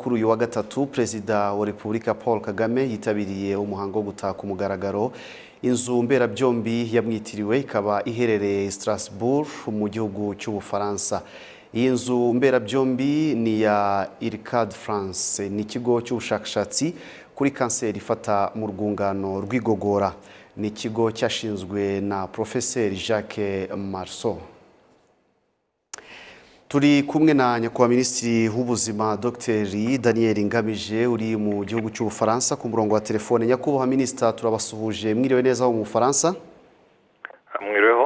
Kuri uyu wa gatatu Perezida wa Repubulika Paul Kagame yitabiriye umuhango wo gutaka umugaragaro inzu mberabyombi yamwitiriwe ikaba iherereye Strasbourg mu gihugu cy'Ubufaransa. Iyi nzu mberabyombi ni iya Ircad France, ni ikigo cy'ubushakashatsi kuri kanseri ifata mu rwungano rw'igogora. Ni ikigo cyashinzwe na Profeseri Jacques Marceau. turi kumwe na nyakubahwa minisitiri w'ubuzima dogiteri daniel ngamije uri mu gihugu cy'ubufaransa ku murongo wa telefone nyakubahwa minisita turabasuhuje mwiriwe neza mu bufaransa mwiriweho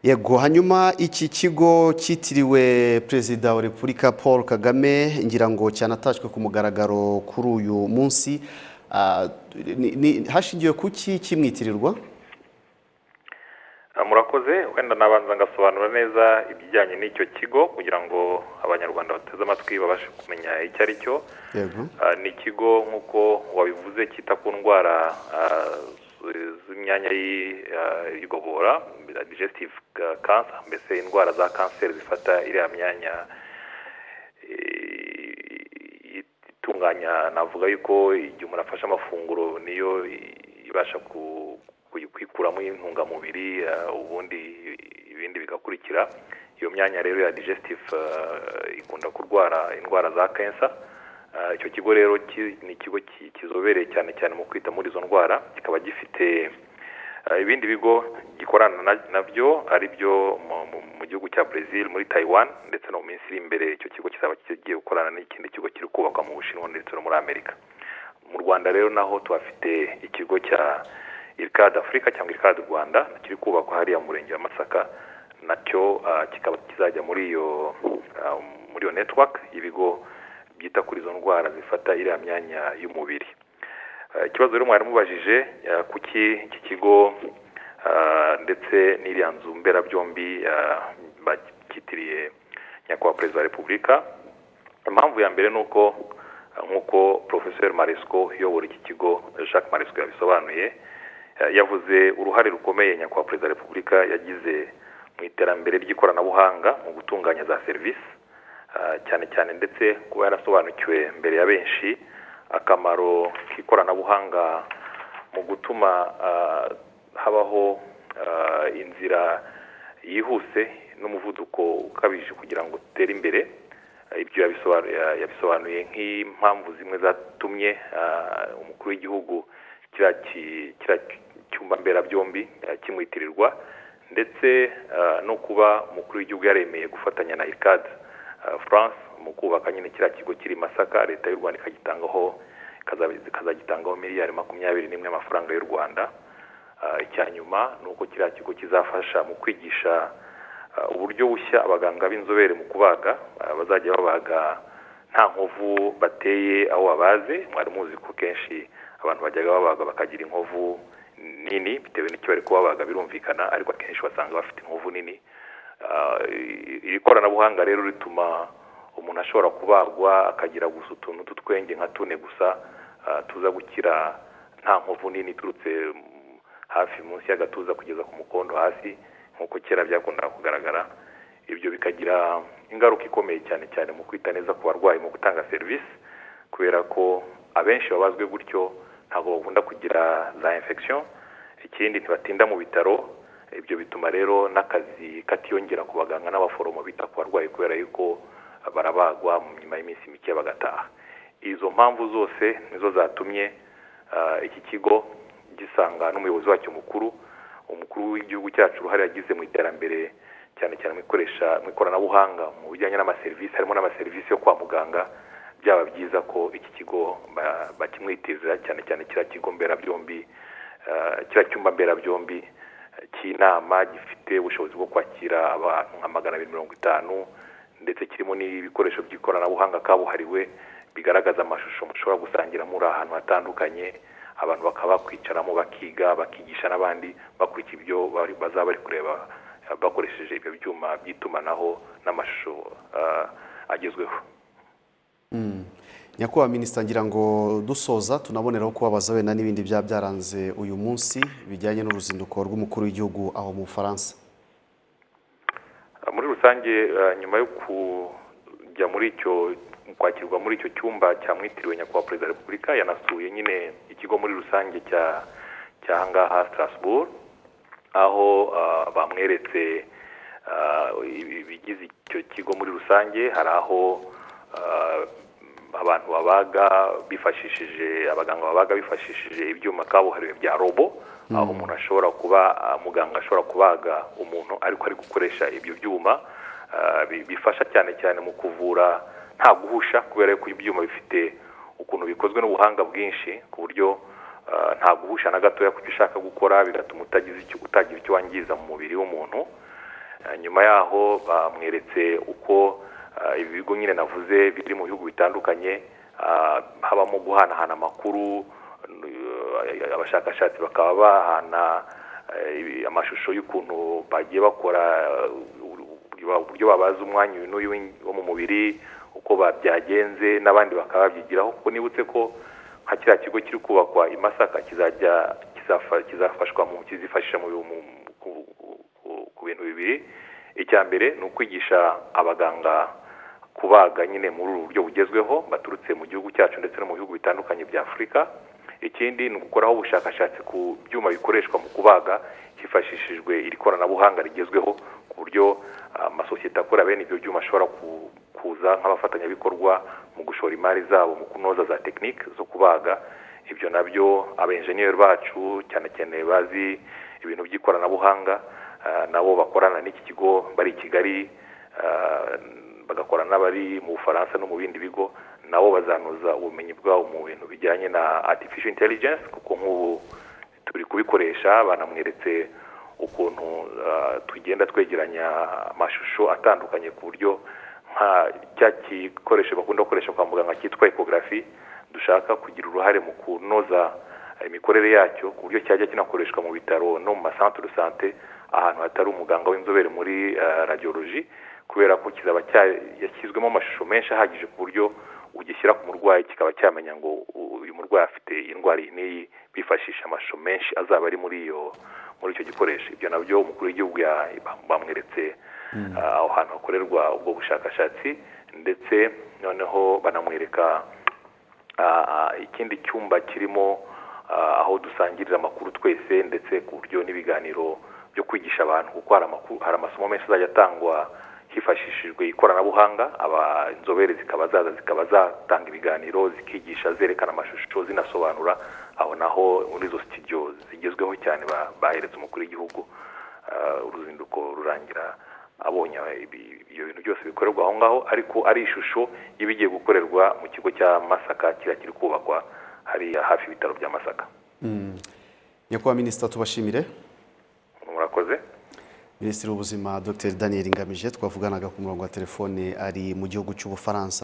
yego hanyuma iki kigo cyitiriwe perezida wa repubulika paul kagame ngira ngo cyanatashywe ku mugaragaro kuri uyu munsi Ah, ni- ni- hashingiwe ku ki kimwitirirwa murakoze wenda nabanza ngasobanura neza ibijyanye n'icyo kigo kugira ngo abanyarwanda bateze amatwi babashe kumenya icyo ari cyo yego Ah, ni ikigo nk'uko wabivuze cyita ku ndwara ah, z- z'imyanya y'i- ah, y'igogora digestive cancer mbese indwara za kanseri zifata iriya myanya eh, itunganya navuga yuko igihe umuntu afashe amafunguro niyo i- ibasha ku- ku- kwikuramo intungamubiri ah, ubundi ibindi bigakurikira iyo myanya rero ya digestive ah, ikunda kurwara indwara za kansa Ah, icyo kigo rero ki- ni ikigo ki- kizobereye cyane cyane mu kwita muri izo ndwara kikaba gifite ah, ibindi bigo gikorana na- nabyo ari byo mu- mu- mu gihugu cya Brazil muri Taiwan ndetse no mu minsi iri imbere icyo kigo kizaba kigiye gukorana n'ikindi kigo kiri kubakwa mu Bushinwa ndetse no muri Amerika mu Rwanda rero naho tuhafite ikigo cya Ircad Africa cyangwa Ircad Rwanda kiri kubakwa hariya mu murenge wa Masaka nacyo ah, kikaba kizajya muri iyo ah, muri iyo network y'ibigo byita kuri izo ndwara zifata iriya myanya y'umubiri Eh, ikibazo rero mwari mubajije eh, kuki iki kigo eh, ndetse n'iriya nzu mberabyombi eh, bacyitiriye nyakubahwa perezida wa repubulika impamvu ya mbere ni uko eh, nk'uko professeur maresco uyobora iki kigo eh, jacques maresco yabisobanuye eh, yavuze uruhare rukomeye nyakubahwa perezida wa repubulika yagize mu iterambere ry'ikoranabuhanga mu gutunganya za serivisi Ah, cyane cyane ndetse kuba yarasobanukiwe mbere ya benshi akamaro k'ikoranabuhanga mu gutuma ah, habaho ah, inzira yihuse n'umuvuduko ukabije kugira ngo utere imbere Ah, ibyo yabisobanuye, yabisobanuye nk'impamvu zimwe zatumye ah, umukuru w'igihugu kiriya ki- kiriya cyumba mberabyombi ah, kimwitirirwa ndetse ah, no kuba umukuru w'igihugu yaremeye gufatanya na irikadi France mu kubaka nyine kiriya kigo kiri i Masaka leta y'u Rwanda ikagitangaho ikaza- ikazagitangaho miliyari makumyabiri n'imwe y'amafaranga y'u Rwanda Ah, icya nyuma ni uko kiriya kigo kizafasha mu kwigisha ah, uburyo bushya abaganga b'inzobere mu kubaga ah, bazajya babaga nta nkovu bateye aho babaze mwari muzi ko kenshi abantu bajyaga babaga bakagira inkovu nini bitewe n'icyo bari kubabaga birumvikana ariko akenshi basanga bafite inkovu nini Ah, i- iri koranabuhanga rero rituma umuntu ashobora kubagwa akagira gusa utuntu tw'utwenge nka tune gusa ah, tuza gukira nta nkovu nini iturutse mm, hafi munsi y'agatuza kugeza ku mukondo hasi nk'uko kera byakundaga kugaragara ibyo bikagira ingaruka ikomeye cyane cyane mu kwita neza ku barwayi mu gutanga serivisi kubera ko abenshi babazwe gutyo ntabwo bakunda kugira za infection ikindi ntibatinda mu bitaro ibyo bituma rero n'akazi katiyongera ku baganga n'abaforomo bita ku barwayi kubera yuko barabagwa mu nyuma y'iminsi mike bagataha izo mpamvu zose nizo zatumye ah, iki kigo gisanga n'umuyobozi wacyo mukuru umukuru w'igihugu cyacu uruhare yagize mu iterambere cyane cyane mu ikoresha mu ikoranabuhanga mu bijyanye n'amaserivisi harimo n'amaserivisi yo kwa muganga byaba byiza ko iki kigo ba- bakimwitiza cyane cyane kiriya kigo mberabyombi eh, kiriya cyumba mberabyombi eh, cy'inama gifite ubushobozi bwo kwakira abantu nka magana abiri mirongo itanu ndetse kirimo n'ibikoresho by'ikoranabuhanga kabuhariwe bigaragaza amashusho mushobora gusangira muri ahantu hatandukanye abantu bakaba bakwicaramo bakiga bakigisha n'abandi bakurikira ibyo bari- bazaba bari kureba eh, bakoresheje ibyo byuma by'itumanaho n'amashusho eh, agezweho nyakubahwa minisita ngira ngo dusoza tunaboneraho kubabaza wenda n'ibindi byaba byaranze uyu munsi bijyanye n'uruzinduko rw'umukuru w'igihugu aho mu bufaransa muri rusange eh, nyuma yo kujya muri icyo mu kwakirwa muri icyo cyumba cyamwitiriwe nyakubahwa perezida wa repubulika yanasuye nyine ikigo muri rusange cya cyahangaha strasbourg aho ah, bamweretse ah, ibigize icyo kigo muri rusange hari aho ah, abantu babaga bifashishije abaganga babaga bifashishije ibyuma kabuhariwe bya robo aho umuntu ashobora kuba ah, muganga ashobora kubaga umuntu ariko ari gukoresha ibyo byuma ah, bi- bifasha cyane cyane mu kuvura nta guhusha kubera yuko ibyuma bifite ukuntu bikozwe n'ubuhanga bwinshi ku buryo ah, nta guhusha na gatoya ku cyo ushaka gukora bigatuma utagize icyo utagira icyo wangiza mu mubiri w'umuntu Ah, nyuma yaho bamweretse uko ah, ibi bigo nyine navuze biri mu bihugu bitandukanye ah, habamo guhanahana amakuru n- abashakashatsi bakaba bahana eh, ibi- amashusho y'ukuntu bagiye bakora eh, uburyo- uburyo babaza umwanya uyu n'uyu w'in- wo mu mubiri uko ba- byagenze n'abandi bakaba babyigiraho kuko nibutse ko nka kiriya kigo kiri kubakwa i masaka kizajya kizafa- kizafashwa mu kizifashisha mu mu- mu- ku- ku- ku bintu bibiri icya mbere ni ukwigisha abaganga kubaga nyine muri ubu buryo bugezweho baturutse mu gihugu cyacu ndetse no mu bihugu bitandukanye bya afurika ikindi ni ugukoraho ubushakashatsi ku byuma bikoreshwa mu kubaga hifashishijwe iri koranabuhanga rigezweho ku buryo ah, amasosiyete akora bene ibyo byuma ashobora ku- kuza nk'abafatanyabikorwa mu gushora imari zabo mu kunoza za tekinike zo kubaga ibyo nabyo abenjeniyeri bacu cyane cyane bazi ibintu by'ikoranabuhanga ah, nabo bakorana n'iki kigo bari i kigali ah, bagakora n'abari mu bufaransa no mu bindi bigo nabo bazanoza ubumenyi bwabo mu bintu bijyanye na artificial intelligence kuko nk'ubu turi kubikoresha banamweretse ukuntu ah, tugenda twegeranya amashusho atandukanye ku buryo nka cya gikoresho bakunda gukoresha kwa muganga cyitwa ekogarafi dushaka kugira uruhare mu kunoza imikorere yacyo ku buryo cyajya kinakoreshwa mu bitaro no mu masantere de sante ahantu hatari umuganga w'inzobere muri radiyoloji kubera ko kizaba cya- yashyizwemo amashusho menshi ahagije ku buryo ugishyira ku murwayi kikaba cyamenya ngo u- uyu murwayi afite indwara iyi n'iyi bifashisha amashusho menshi azaba ari muri iyo muri icyo gikoresho ibyo nabyo umukuru w'igihugu ya- bam- bamweretse ah, aho hantu hakorerwa ubwo bushakashatsi ndetse noneho banamwereka Ah, ikindi cyumba kirimo ah, aho dusangirira amakuru twese ndetse ku buryo n'ibiganiro byo kwigisha abantu kuko hari amakuru hari amasomo menshi azajya atangwa hifashishijwe ikoranabuhanga aba inzobere zikaba zaza zikaba zatanga ibiganiro zikigisha zerekana amashusho zinasobanura aho naho muri izo studio zigezweho cyane ba- baheretse umukuru w'igihugu Ah, uruzinduko rurangira abonye ibi- ibyo bintu byose bikorerwa aho ngaho ariko ari ishusho y'ibigiye gukorerwa mu kigo cya masaka kiriya kiri kubakwa hariya hafi y'ibitaro bya masaka nyakubahwa minisita tubashimire murakoze minisitiri w'ubuzima dr daniel ngamije twavuganaga ku murongo wa telefone ari mu gihugu cy'ubufaransa